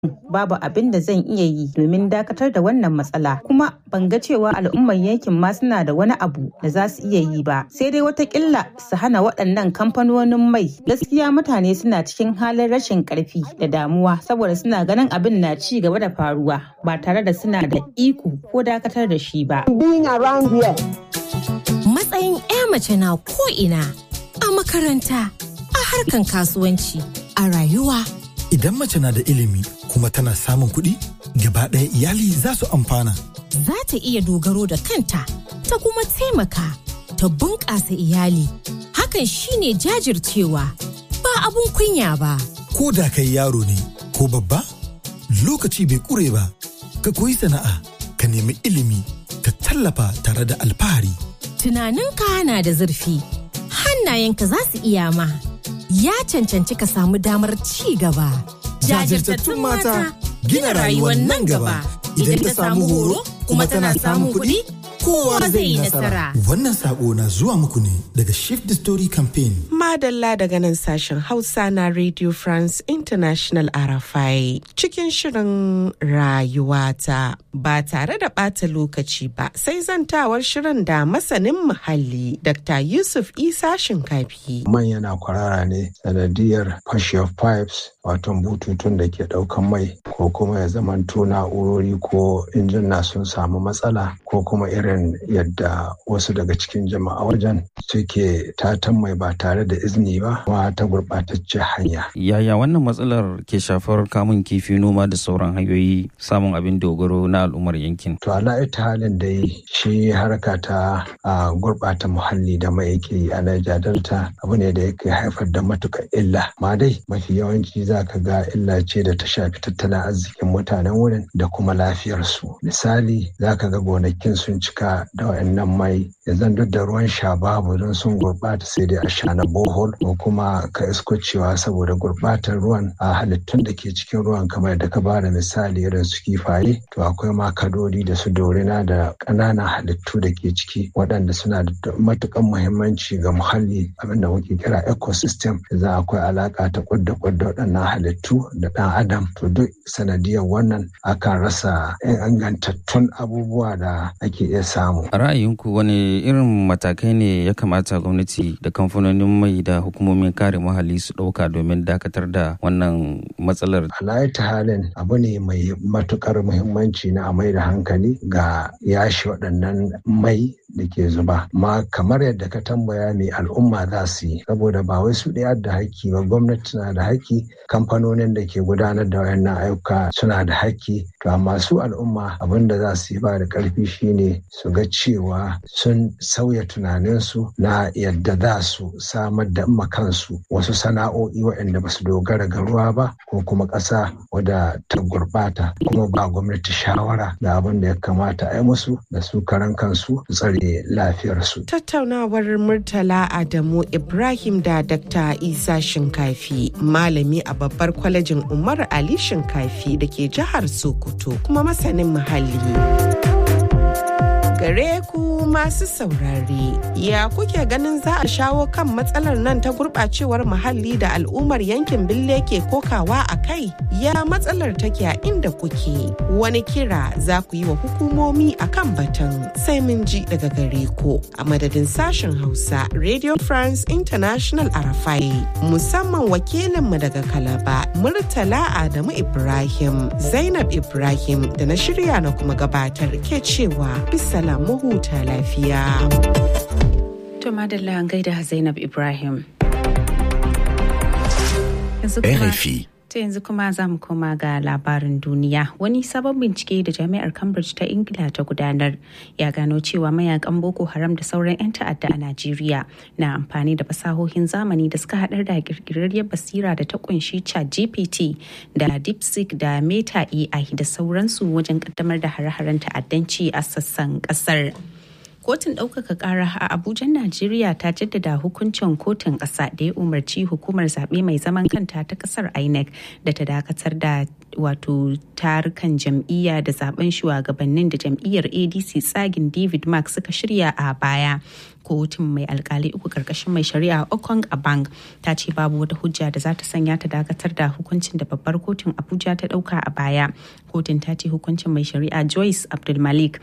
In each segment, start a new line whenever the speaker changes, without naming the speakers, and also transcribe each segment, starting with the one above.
babu abin da zan iya yi domin dakatar da wannan matsala kuma ban ga cewa al'ummar yankin ma suna da wani abu da za su iya yi ba sai dai watakila su hana waɗannan kamfanonin mai gaskiya mutane suna cikin halin rashin ƙarfi da damuwa saboda suna ganin abin na ci gaba da faruwa ba tare da suna da iko ko dakatar da shi ba.
Matsayin 'ya mace na ko'ina a makaranta, a harkan kasuwanci, a rayuwa.
Idan mace na da ilimi kuma tana samun kuɗi, gaba ɗaya iyali za su amfana.
Za ta iya dogaro da kanta, ta kuma taimaka, ta bunƙasa iyali. Hakan shine jajircewa, ba abun kunya ba.
Ko da kai yaro ne, ko babba, lokaci bai ƙure ba, ka koyi sana'a, ka nemi ilimi, ka tallafa tare da alfahari.
Tunaninka na da zurfi, hannayenka za su iya ma. Ya cancanci ka samu damar ci gaba.
Jajirtattun mata gina rayuwar nan gaba. Idan ta samu horo kuma tana samun kuɗi, kowa zai yi nasara. Wannan sako na zuwa muku ne daga Shift the Story Campaign.
Madalla daga nan sashen Hausa na Radio France International RFI cikin shirin rayuwata ba tare da ɓata lokaci ba sai zantawar shirin da masanin muhalli Dr. Yusuf Isa Shinkafi.
Man yana kwarara ne sanadiyar fashiyar pipes wato bututun da ke ɗaukan mai ko kuma ya zamanto na'urori ko injina sun samu matsala ko kuma irin yadda wasu daga cikin jama'a wajen suke tatan mai ba tare da izini ba kuma ta gurɓataccen hanya.
Yaya wannan matsalar ke shafar kamun kifi noma da sauran hanyoyi samun abin dogaro na al'ummar yankin?
To ala ita halin da shi harka ta gurɓata muhalli da mai yake yi a Niger Delta abu ne da yake haifar da matuƙar illa. Ma dai mafi yawanci za ka ga illa ce da ta shafi tattalin arzikin mutanen wurin da kuma lafiyarsu. Misali za ka ga gonakin sun cika da wayannan mai ya zan duk da ruwan sha babu don sun gurɓata sai dai a sha na bohol ko kuma ka isko cewa saboda gurɓatar ruwan a halittun da ke cikin ruwan kamar da ka ba da misali irin su kifaye to akwai ma kadodi da su dorina da ƙananan halittu da ke ciki waɗanda suna da matuƙar muhimmanci ga muhalli abinda muke kira ecosystem za akwai alaƙa ta kudda kudda waɗannan halittu da ɗan adam to duk sanadiyar wannan akan rasa ingantattun abubuwa da ake iya samu.
A ra'ayinku wani irin matakai ne ya kamata gwamnati da kamfanonin mai da hukumomin kare muhalli su ɗauka domin dakatar da wannan matsalar?
ta halin abu ne mai matukar muhimmanci na a mai da hankali ga yashi waɗannan mai da ke zuba. Ma kamar yadda ka tambaya mai al'umma za su yi saboda ba wai su ɗaya da haƙƙi ba gwamnati na da haƙƙi kamfanonin da ke gudanar da wayannan ayyuka suna da haƙƙi to amma su al'umma abin da za su yi ba da ƙarfi shine su ga cewa sun sauya tunaninsu na yadda za su samar da kansu wasu sana'o'i waɗanda ba su dogara ga ruwa ba ko kuma ƙasa wadda ta gurɓata kuma ba gwamnati shawara da abin da ya kamata a yi musu da su karan kansu su tsare lafiyarsu.
Tattaunawar Murtala Adamu Ibrahim da Dr. Isa Shinkafi malami a babbar kwalejin Umar Ali Shinkafi da ke jihar Sokoto kuma masanin muhalli. gare ku masu saurare ya kuke ganin za a shawo kan matsalar nan ta gurɓacewar muhalli da al'ummar yankin bille ke kokawa a kai ya matsalar take a inda kuke wani kira za ku yi wa hukumomi a kan batun sai mun ji daga gare ku a madadin sashen hausa radio france international arafai musamman wakilinmu daga kalaba murtala adamu ibrahim zainab ibrahim da na shirya na kuma gabatar ke cewa bisala mu huta lafiya.
To madalla an gaida Zainab Ibrahim.
RFI.
Ta yanzu kuma za mu koma ga labarin duniya. Wani sabon bincike da jami'ar Cambridge ta Ingila ta gudanar ya gano cewa mayakan Boko Haram da sauran 'yan ta'adda a Najeriya na amfani da fasahohin zamani da suka haɗar da kirkirarriyar basira da ta kunshi chat GPT da DeepSeek da Meta AI da sauransu wajen kaddamar da hare-haren ta'addanci a sassan ƙasar. kotun ɗaukaka ƙara a abuja najeriya ta jaddada hukuncin kotun ƙasa da ya umarci hukumar zaɓe mai zaman kanta ta ƙasar inec da ta dakatar da wato tarukan jam'iyya da zaben shugabannin da jam'iyyar adc tsagin david mark suka shirya a baya kotun mai alkali uku karkashin mai shari'a okong abang ta ce babu wata hujja da za ta sanya ta dakatar da hukuncin da babbar kotun abuja ta dauka a baya kotun ta ce hukuncin mai shari'a joyce abdulmalik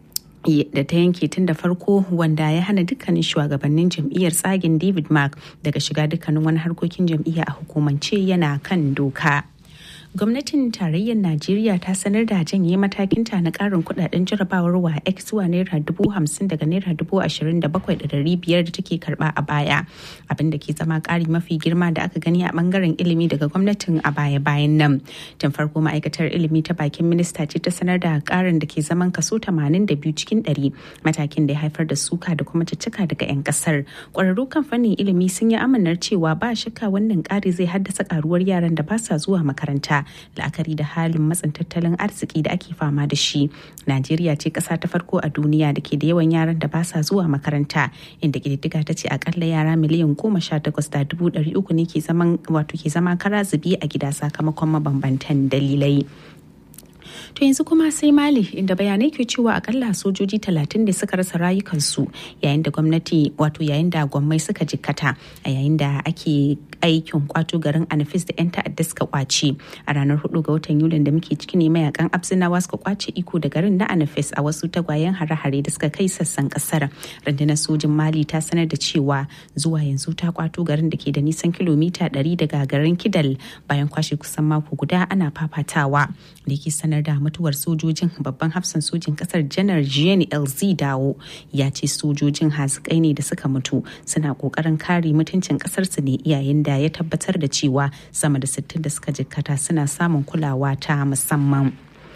da ta yanke tun da farko wanda ya hana dukkanin shugabannin jam'iyyar tsagin david mark daga shiga dukkanin wani harkokin jam'iyya a hukumance yana kan doka. gwamnatin tarayyar najeriya ta sanar da janye matakinta na karin kudaden jarabawar wa x zuwa naira dubu hamsin daga naira dubu ashirin da bakwai da dari biyar da take karba a baya abin da ke zama kari mafi girma da aka gani a bangaren ilimi daga gwamnatin a baya bayan nan tun farko ma'aikatar ilimi ta bakin minista ce ta sanar da karin da ke zaman kaso tamanin da biyu cikin ɗari matakin da ya haifar da suka da kuma ciccika daga 'yan kasar kwararru kan fannin ilimi sun yi amanar cewa ba shakka wannan kari zai haddasa karuwar yaran da ba sa zuwa makaranta la'akari da halin matsin tattalin arziki da ake fama da shi najeriya ce kasa ta farko a duniya da ke da yawan yaran da ba sa zuwa makaranta inda ƙididdiga ta ce akalla yara miliyan goma sha takwas da dubu ɗari uku ne ke zaman wato ke zama kara zubi a gida sakamakon mabambantan dalilai To yanzu kuma sai Mali inda bayanai ke cewa akalla sojoji talatin da suka rasa rayukansu yayin da gwamnati wato yayin da gwammai suka jikkata a yayin da ake aikin kwato garin Anafis da 'yan ta'adda suka kwace a ranar 4 ga watan Yulin da muke ciki ne mayakan Abzinawa suka kwace iko da garin na Anafis a wasu tagwayen hare-hare da suka kai sassan kasar. Rundunar sojin Mali ta sanar da cewa zuwa yanzu ta kwato garin da ke da nisan kilomita 100 daga garin Kidal bayan kwashe kusan mako guda ana fafatawa da ke sanar da mutuwar sojojin babban hafsan sojin kasar janar Jean LZ Dawo ya ce sojojin hasikai ne da suka mutu suna kokarin kare mutuncin kasar su ne yayin da ya tabbatar da cewa sama da 60 da suka jikkata suna samun kulawa ta musamman.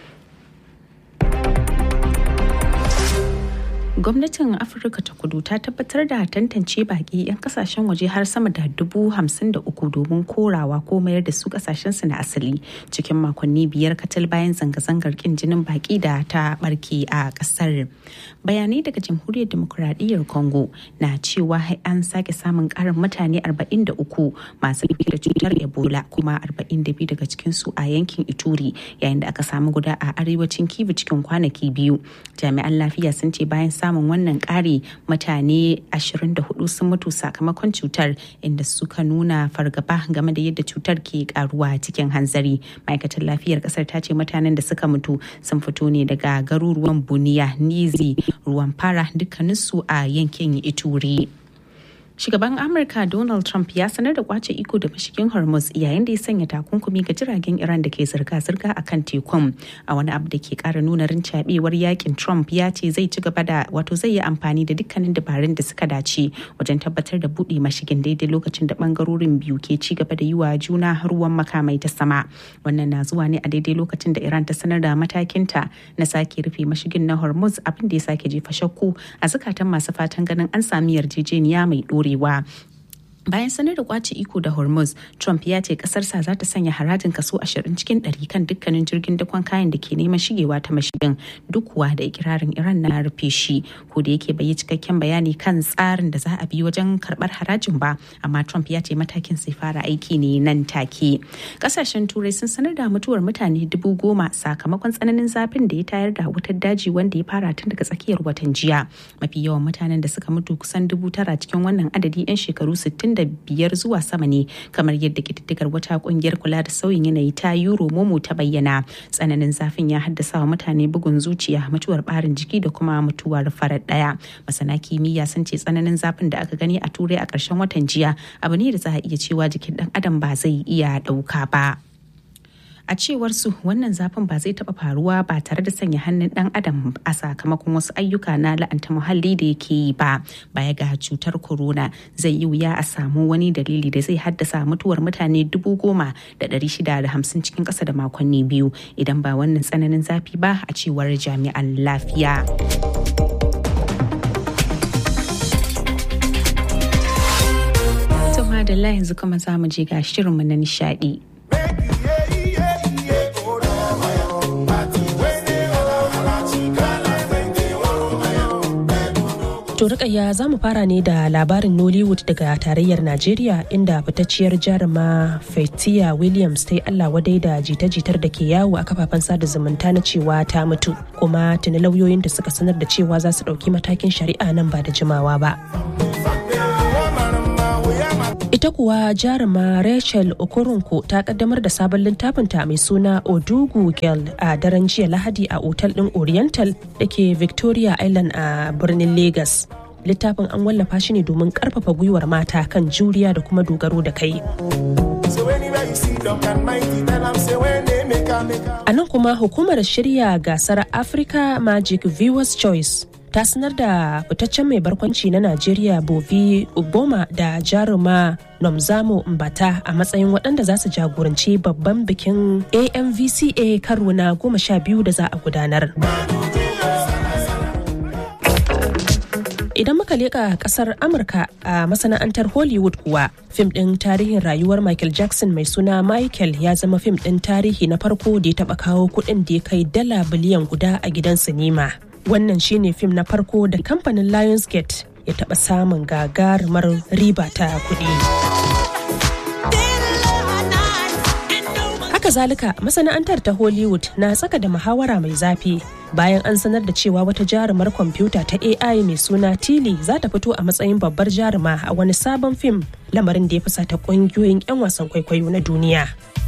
gwamnatin afirka ta kudu ta tabbatar da tantance baki 'yan kasashen waje har sama da dubu hamsin da uku domin korawa ko mayar da su kasashensu na asali cikin makonni biyar katal bayan zanga-zangar kin jinin baki da ta barke a kasar bayanai daga jamhuriyar demokuraɗiyyar congo na cewa an sake samun karin mutane 43 masu da cutar ebola kuma 42 daga cikinsu a yankin ituri yayin da aka samu guda a arewacin kivu cikin kwanaki biyu jami'an lafiya sun ce bayan samun wannan ƙari mutane 24 sun mutu sakamakon cutar inda suka nuna fargaba game da yadda cutar ke karuwa cikin hanzari ma'aikatar lafiyar kasar ta ce mutanen da suka mutu sun fito ne daga garuruwan buniya nizi ruwan fara dukkaninsu a yankin ituri. Shugaban Amurka Donald Trump ya sanar da kwace iko da mashigin Hormuz yayin da ya sanya takunkumi ga jiragen Iran da ke zirga-zirga a kan tekun. A wani abu da ke kara nuna rincabewar yakin Trump ya ce zai ci gaba da wato zai yi amfani da dukkanin dabarun da suka dace wajen tabbatar da buɗe mashigin daidai lokacin da bangarorin biyu ke ci gaba da yi wa juna ruwan makamai ta sama. Wannan na zuwa ne a daidai lokacin da Iran ta sanar da matakinta na sake rufe mashigin na Hormuz abin da ya sake jefa shakku a zukatan masu fatan ganin an sami yarjejeniya mai ɗorewa. ɗorewa bayan sanar da kwace iko da hormuz trump ya ce kasarsa za ta sanya harajin kaso 20 cikin 100 kan dukkanin jirgin dakon kayan da ke neman shigewa ta mashigin duk kuwa da ikirarin iran na rufe shi ko da yake bai yi cikakken bayani kan tsarin da za a bi wajen karbar harajin ba amma trump ya ce matakin sai fara aiki ne nan take kasashen turai sun sanar da mutuwar mutane dubu goma sakamakon tsananin zafin da ya tayar da wutar daji wanda ya fara tun daga tsakiyar watan jiya mafi yawan mutanen da suka mutu kusan dubu tara cikin wannan adadi 'yan shekaru 60 biyar zuwa sama ne kamar yadda kididdigar wata kungiyar kula da sauyin yanayi ta euro momo ta bayyana tsananin zafin ya haddasa wa mutane bugun zuciya mutuwar barin jiki da kuma mutuwar farar daya masana kimiyya sun ce tsananin zafin da aka gani a turai a ƙarshen watan jiya abu ne da za a iya cewa jikin dan adam ba zai iya ɗauka ba. a cewar su wannan zafin ba zai taba faruwa ba tare da sanya hannun dan adam a sakamakon wasu ayyuka na la'anta muhalli da yake yi ba baya ga cutar corona zai yi wuya a samu wani dalili da zai haddasa mutuwar mutane dubu goma da ɗari shida da hamsin cikin ƙasa da makonni biyu idan ba wannan tsananin zafi ba a cewar jami'an lafiya. Tuma da yanzu kuma za mu je ga shirinmu na nishadi.
To rikayya za mu fara ne da labarin Nollywood daga tarayyar Najeriya inda fitacciyar jaruma Fatia Williams ta yi Allah wadai da jita-jitar da ke yawo a kafafen sada zumunta na cewa ta mutu kuma tuni lauyoyin da suka sanar da cewa za su ɗauki matakin shari'a nan ba da jimawa ba. Ita kuwa jaruma Rachel Okoronko ta kaddamar da sabon littafinta mai suna Odugu Girl a daren jiya Lahadi a otal ɗin Oriental da ke Victoria Island a birnin Lagos. Littafin an wallafa shi ne domin ƙarfafa gwiwar mata kan juriya da kuma dogaro da kai. A nan kuma hukumar shirya gasar Africa Magic Viewers Choice ta sanar da fitaccen mai barkwanci na Najeriya Bovi Uboma da jaruma Nomzamo Mbata a matsayin waɗanda za su jagoranci babban bikin AMVCA karo na goma sha biyu da za a gudanar. Idan muka leƙa ƙasar Amurka a masana'antar Hollywood kuwa, fim ɗin tarihin rayuwar Michael Jackson mai suna Michael ya zama fim ɗin tarihi na farko da ya taɓa kawo kuɗin da ya kai dala biliyan guda a gidan sinima. wannan shine fim na farko da kamfanin lionsgate ya taɓa samun gagarumar riba ta kuɗi. haka zalika masana'antar ta hollywood na tsaka da muhawara mai zafi bayan an sanar da cewa wata jarumar kwamfuta ta ai mai suna tili za ta fito a matsayin babbar jaruma a wani sabon fim lamarin da ya fusata ƙungiyoyin 'yan wasan kwaikwayo na duniya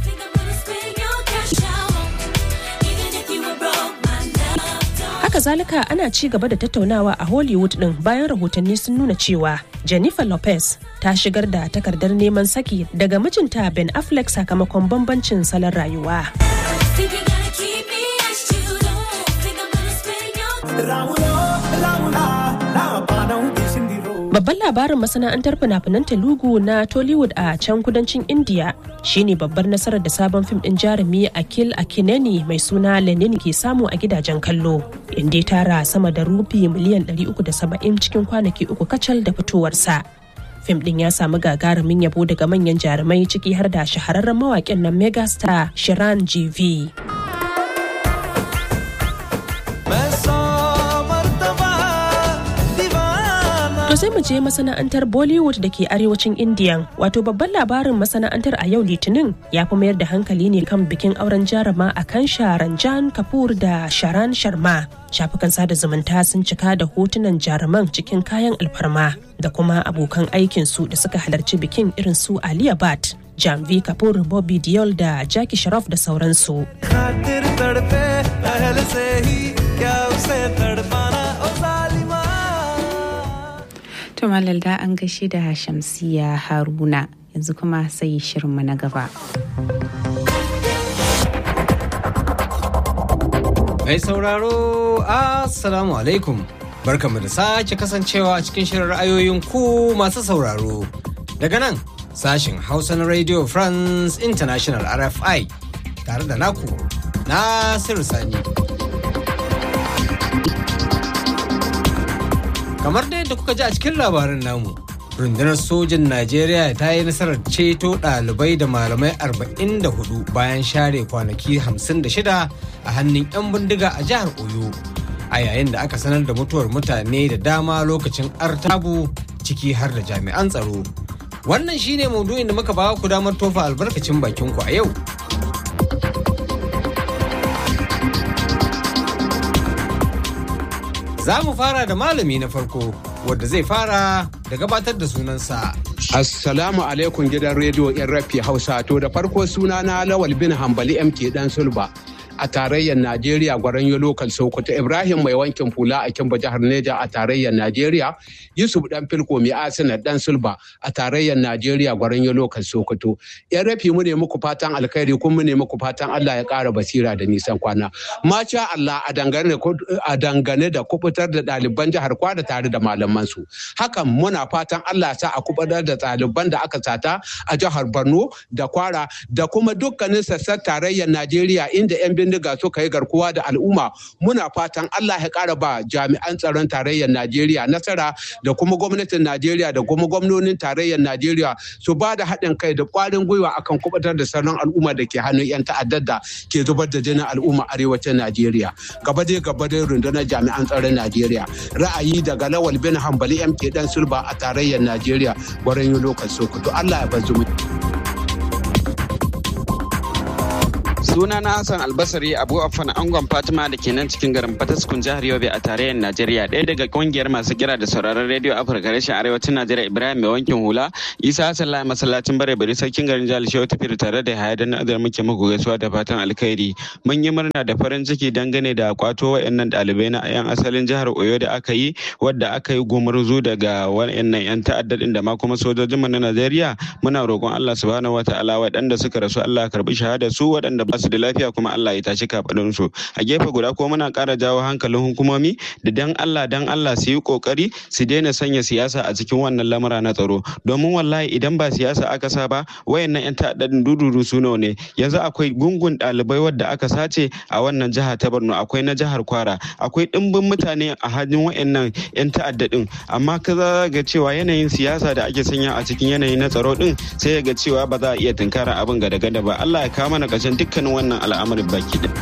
haka zalika ana ci gaba da tattaunawa a hollywood din bayan rahotanni sun nuna cewa jennifer lopez ta shigar da takardar neman saki daga mijinta ben affleck sakamakon bambancin salon rayuwa Babban labarin masana'antar fina-finan Telugu na Tollywood a can kudancin India shine babbar nasarar da sabon fim din jarumi Akil Akineni mai suna Lenin ke samu a gidajen kallo, inda ya tara sama da rufi miliyan 370 cikin kwanaki uku kacal da fitowarsa. Fim din ya samu gagarumin yabo daga manyan jarumai ciki har da shahararren mawaƙin nan megastar Shiran GV. To sai mu je masana'antar Bollywood da ke arewacin Indiya. Wato babban labarin masana'antar a yau Litinin ya fi mayar da hankali ne kan bikin auren jarama a kan Sharanjan Kapoor da Sharan Sharma. Shafukan sada zumunta sun cika da hotunan jaruman cikin kayan alfarma da kuma abokan aikinsu da suka halarci bikin irin su Aliya Bhatt, Jamvi Kapoor, Bobby Diol da Jackie Sharaf da sauransu.
To Malalda an gaishe da Shamsiya Haruna yanzu kuma sai shirinmu na gaba.
Mai sauraro, Assalamu alaikum. Barkamu da sake kasancewa a cikin shirin ra'ayoyin ku masu sauraro. Daga nan, sashin Hausa na Radio France International RFI tare da naku, Nasiru Sani. kamar da yadda kuka ji a cikin labarin namu rundunar sojin najeriya ta yi nasarar ceto ɗalibai da malamai 44 bayan share kwanaki 56 a hannun 'yan bindiga a jihar oyo a yayin da aka sanar da mutuwar mutane da dama lokacin artabu ciki har da jami'an tsaro wannan shine maudu'in da muka ba ku damar tofa albarkacin bakinku a yau Za mu fara da malami na farko wadda zai fara da gabatar da sunansa.
Assalamu alaikum gidan rediyo in rafi Hausa to da farko suna na Lawal bin Hambali MK dan Sulba. a tarayyar Najeriya Gwaranyo Lokal Sokoto Ibrahim mai wankin fula a Kimba jihar Neja a tarayyar Najeriya Yusuf dan Filko mai Asina dan Sulba a tarayyar Najeriya Gwaranyo Lokal Sokoto yan rafi mu ne muku fatan alkhairi kun mu ne muku fatan Allah ya ƙara basira da nisan kwana macha Allah a dangane a dangane da kubutar da ɗaliban jihar Kwada tare da malaman su hakan muna fatan Allah sa a kubutar da ɗaliban da aka sata a jihar Borno da Kwara da kuma dukkanin sassan tarayyar Najeriya inda yan bindiga suka yi garkuwa da al'umma muna fatan Allah ya ƙara ba jami'an tsaron tarayyar Najeriya nasara da kuma gwamnatin Najeriya da kuma gwamnonin tarayyar Najeriya su ba da haɗin kai da ƙwarin gwiwa akan kubutar da sauran al'umma da ke hannun 'yan ta'addar da ke zubar da jinin al'umma arewacin Najeriya. Gaba dai gaba dai rundunar jami'an tsaron Najeriya. Ra'ayi daga Lawal bin Hambali MK Dan Sulba a tarayyar Najeriya gwaran yi lokacin Sokoto. Allah ya bazu mu.
suna na hassan albasari abu afan angon fatima da ke nan cikin garin fataskun jihar yobe a tarayyar najeriya ɗaya daga kungiyar masu kira da sauraron rediyo afirka rashin arewacin najeriya ibrahim mai wankin hula isa hassan lai masallacin bare bari sarkin garin jihar shehu tafi tare da haya da nazar muke muku gaisuwa da fatan alkhairi mun yi murna da farin ciki dangane da kwato wayannan ɗalibai na yan asalin jihar oyo da aka yi wadda aka yi gumurzu daga wayannan yan ta'addadin da ma kuma sojojin mu na najeriya muna roƙon allah subhanahu wataala waɗanda suka rasu allah ya karbi shahada su waɗanda ba su da lafiya kuma Allah ya tashi kafaɗin su a gefe guda ko muna ƙara jawo hankalin hukumomi da dan Allah dan Allah su yi kokari su daina sanya siyasa a cikin wannan lamura na tsaro domin wallahi idan ba siyasa aka sa ba wayannan yan ta'addadin dududu su ne yanzu akwai gungun ɗalibai wadda aka sace a wannan jiha ta Borno akwai na jihar Kwara akwai ɗimbin mutane a hannun wayannan yan ta'addadin amma kaza ga cewa yanayin siyasa da ake sanya a cikin yanayi na tsaro din sai ga cewa ba za a iya tunkara abin gada-gada ba Allah ya kawo mana ƙarshen dukkanin wannan al'amarin baki da.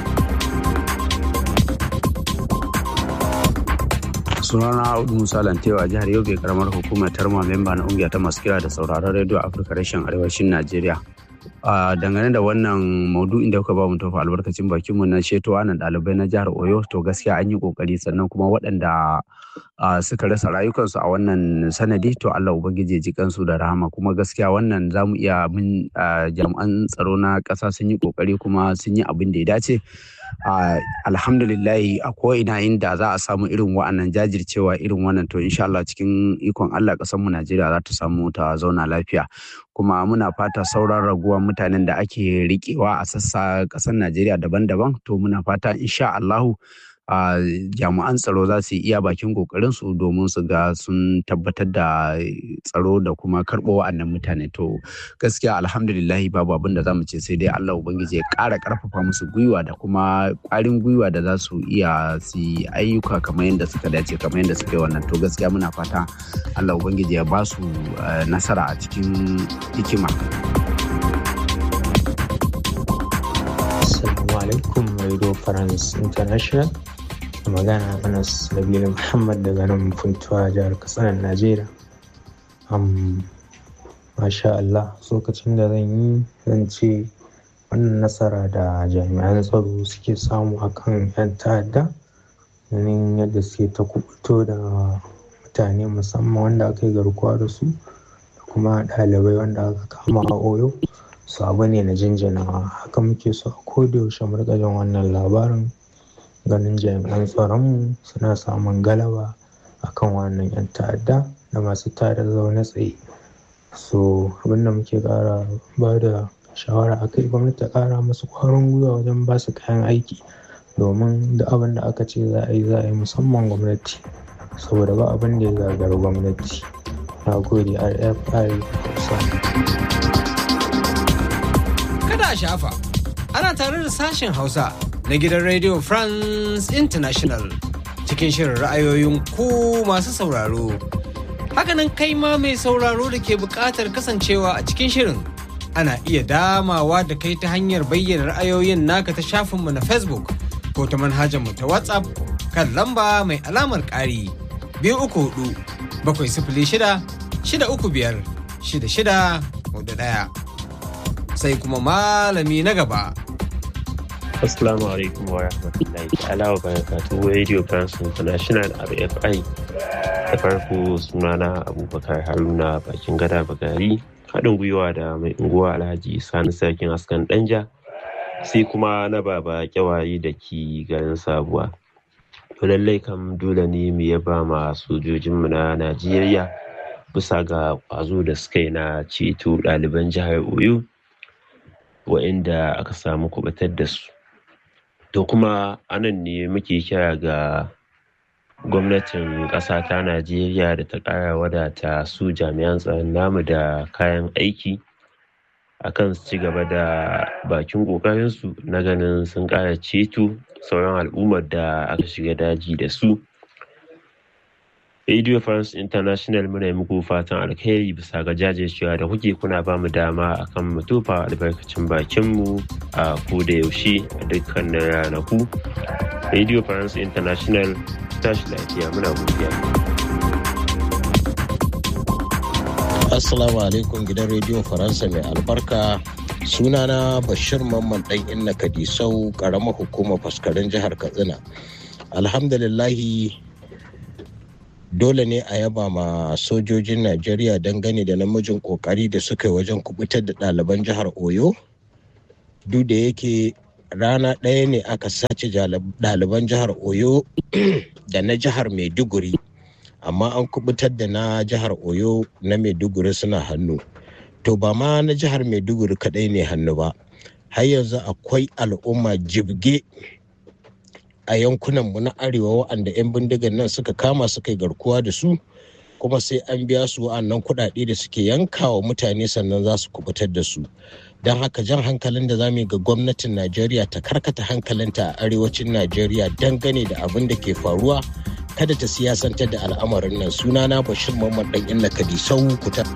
sunana Audu Musa Lantewa a jihar Yobe karamar hukumar Tarma memba na ungiya ta masu kira da sauraron rediyo Afirka rashin arewacin Najeriya. dangane da wannan maudu'in da kuka ba mu tofa albarkacin bakin mu na sheto nan ɗalibai na jihar Oyo to gaskiya an yi kokari sannan kuma waɗanda suka rasa rayukansu a wannan sanadi to Allah ubangiji ji kansu da rahama kuma gaskiya wannan za mu iya mun jami'an tsaro na ƙasa sun yi kokari kuma sun yi abin da ya dace alhamdulillahi a ko'ina inda za a samu irin wa'annan jajircewa irin wannan to insha Allah cikin ikon Allah ƙasar mu Najeriya za ta samu ta zauna lafiya kuma muna fata sauran raguwar mutanen da ake riƙewa a sassa ƙasar Najeriya daban-daban to muna fata insha Allahu a jami'an tsaro za su iya bakin kokarin su domin su ga sun tabbatar da tsaro da kuma karɓo wa'annan mutane to gaskiya alhamdulillahi babu abin da zamu ce sai dai Allah ubangiji ya ƙara ƙarfafa musu gwiwa da kuma ƙwarin gwiwa da za su iya su ayyuka kamar yadda suka dace kamar yadda suka yi wannan to gaskiya muna fata Allah ubangiji ya ba su nasara a cikin hikima.
Assalamu alaikum Radio France International. Da magana Anas Nabilu Muhammad daga nan Funtuwa jihar Katsina Najeriya. Um, Masha Allah, lokacin da zan yi zan ce wannan nasara da jami'an tsaro suke samu akan 'yan ta'adda ganin yadda suke ta kubuto da mutane musamman wanda aka yi garkuwa da su da kuma ɗalibai wanda aka kama a oyo su abu ne na jinjinawa haka muke so a kodayaushe mu rika jin wannan labarin ganin jami'an tsaronmu suna samun galaba akan wannan 'yan ta'adda da masu tada zaune tsaye so abinda muke kara ba da shawara a kai gwamnati ta kara masu kwarin gwiwa wajen ba su kayan aiki domin da abin da aka ce za a yi za a yi musamman gwamnati saboda ba abin da ya gagari gwamnati na gode rfi
kada a shafa ana tare da sashen hausa na gidan radio france international cikin shirin ra'ayoyin ku masu sauraro hakanan kai ma mai sauraro da ke buƙatar kasancewa a cikin shirin ana iya damawa da kai ta hanyar bayyana ra'ayoyin naka ta shafinmu na facebook ko ta manhajarmu ta whatsapp kan lamba mai alamar ƙari biyu uku hudu bakwai sifili shida shida uku biyar shida shida hudu ɗaya sai kuma malami na gaba
Assalamu alaikum wa rahmatullahi ta'ala wa barakatuhu Radio France International RFI da farko sunana Abubakar Haruna bakin gada bagari haɗin gwiwa da mai unguwa Alhaji Sani Sarkin Askan Danja sai kuma na baba kyawaye da ki garin sabuwa. To lallai kam dole ne mu yaba ma sojojinmu na Najeriya bisa ga ƙwazo da suka yi na ceto ɗaliban jihar Oyo waɗanda aka samu kubatar da su. To kuma anan ne muke kira ga gwamnatin ƙasa ta Najeriya da ta ƙara wadata su jami'an tsaron namu da kayan aiki akan su ci gaba da bakin ƙoƙarinsu na ganin sun ƙara ceto sauran al'ummar da aka shiga daji da su Radio France International muna yi muku fatan alkhairi bisa ga jajircewa da kuke kuna ba mu dama akan mu tofa albarkacin bakinmu a ko da yaushe a dukkanin ranaku. Radio France International tashi lafiya muna godiya.
Assalamu alaikum gidan rediyon Faransa mai albarka. Sunana Bashir Mamman ɗan Inna Kadisau ƙaramar hukumar faskarin jihar Katsina. Alhamdulillahi dole ne a yaba ma sojojin Najeriya dangane da namijin ƙoƙari da suka yi wajen kubutar da ɗaliban jihar Oyo. Duk da yake rana ɗaya ne aka sace ɗaliban jihar Oyo da na jihar Maiduguri. amma an kubutar da na jihar oyo na maiduguri suna hannu to ba ma na jihar maiduguri kadai ne hannu ba har yanzu akwai al'umma jibge a yankunan mu na arewa wa'anda 'yan bindigan nan suka kama suka yi garkuwa da su kuma sai an biya su wa'annan kuɗaɗe da suke yankawa mutane sannan za su kubutar da su don haka jan hankalin da zamu ga gwamnatin najeriya ta karkata hankalinta a arewacin najeriya dangane da abin da ke faruwa kada ta siyasantar da al'amarin nan sunana bashir mamman dan inna kadisau kuta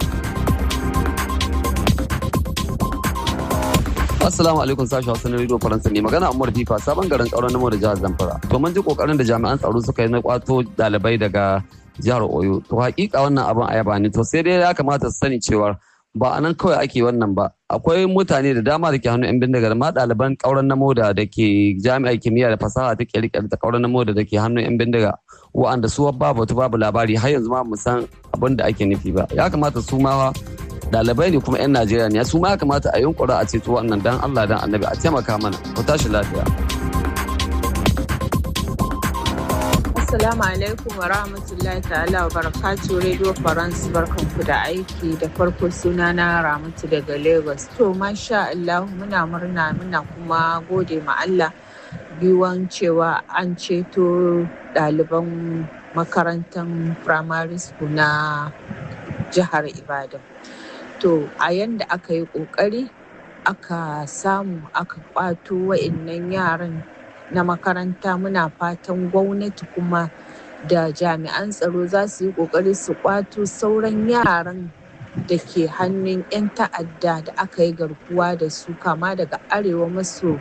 Assalamu alaikum sashi Hausa na Radio Faransa ne magana Umar Fifa sabon garin kauran namo da jihar Zamfara. To mun ji kokarin da jami'an tsaro suka yi na kwato dalibai daga jihar Oyo. To hakika wannan abin a yaba ne to sai dai ya kamata su sani cewa ba a nan kawai ake wannan ba akwai mutane da dama da ke hannun 'yan bindigar ma ɗaliban ƙauren na moda da ke jami'ar kimiyya da fasaha ta ƙirƙir da ƙauren na moda da ke hannun 'yan bindiga wa'anda su babu batu babu labari har yanzu ma mu san abin da ake nufi ba ya kamata su ma ɗalibai ne kuma 'yan najeriya ne su ma ya kamata a yunkura a ceto wannan dan allah dan annabi a taimaka mana ku tashi lafiya.
Assalamu alaikum wa rahmatullahi ta'ala wa barakatu Radio France barkanku da aiki da farko suna na Ramatu daga Lagos. To masha Allah muna murna muna kuma gode ma Allah biwan cewa an ceto ɗaliban makarantar primary school na jihar Ibadan. To a yanda aka yi ƙoƙari aka samu aka ƙwato wa'innan yaran na makaranta muna fatan gwamnati kuma da jami'an tsaro za su yi kokari su kwato sauran yaran da ke hannun 'yan ta'adda da aka yi garkuwa da su kama daga arewa maso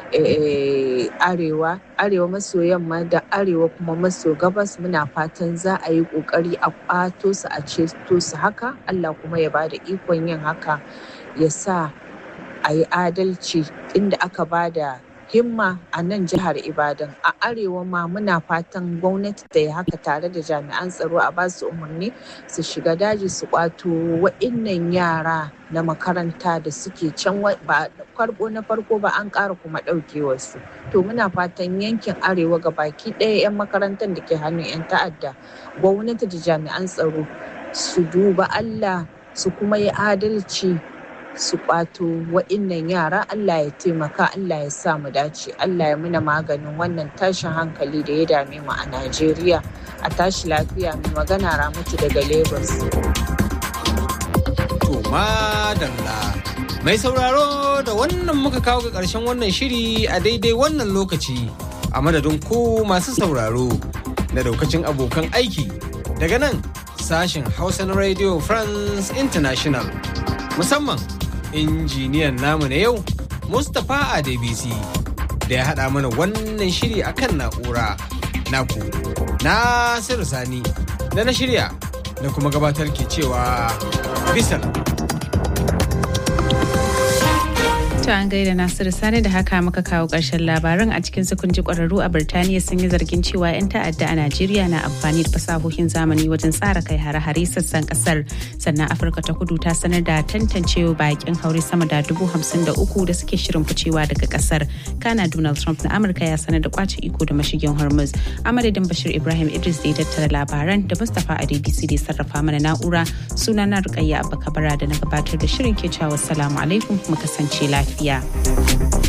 arewa arewa maso yamma da arewa kuma maso gabas muna fatan za a yi kokari a kwato su a ceto su haka allah kuma ya bada ikon yin haka ya sa a yi adalci inda aka bada himma a nan jihar Ibadan. A arewa ma muna fatan gwamnati ta yi haka tare da jami'an tsaro a basu umarni su shiga daji su kwato wa'innan yara na makaranta da suke can ba karbo na farko ba an ƙara kuma ɗauke wasu. To muna fatan yankin arewa ga baki ɗaya 'yan makarantar da ke hannun 'yan ta'adda gwamnati da jami'an tsaro su duba Allah su kuma yi adalci su kwato wa'innan yara Allah ya taimaka Allah ya sa mu dace Allah ya muna maganin wannan tashin hankali da ya dame mu a Najeriya a tashi lafiya mai magana Ramatu daga Lagos.
To madalla mai sauraro da wannan muka kawo ga ƙarshen wannan shiri a daidai wannan lokaci a madadin ku masu sauraro da daukacin abokan aiki daga nan sashen Hausa na Radio France International musamman injiniyan namu na yau mustapha adebisi da ya haɗa mana wannan shiri akan na'ura naku nasiru sani da na shirya da kuma gabatar ke cewa bisa
To an gaida Nasiru Sani da haka muka kawo ƙarshen labaran a cikin su ji ƙwararru a Birtaniya sun yi zargin cewa 'yan ta'adda a Najeriya na amfani da fasahohin zamani wajen tsara kai hare-hare sassan ƙasar. Sannan Afirka ta kudu ta sanar da tantancewa bakin haure sama da dubu hamsin da uku da suke shirin ficewa daga ƙasar. Kana Donald Trump na Amurka ya sanar da kwace iko da mashigin Hormuz. A madadin Bashir Ibrahim Idris da ya tattara labaran da Mustapha Adebisi da ya sarrafa mana na'ura sunana Rukayya Abba Kabara da na gabatar da shirin ke cewa salamu alaikum mu kasance lafiya. lafiya.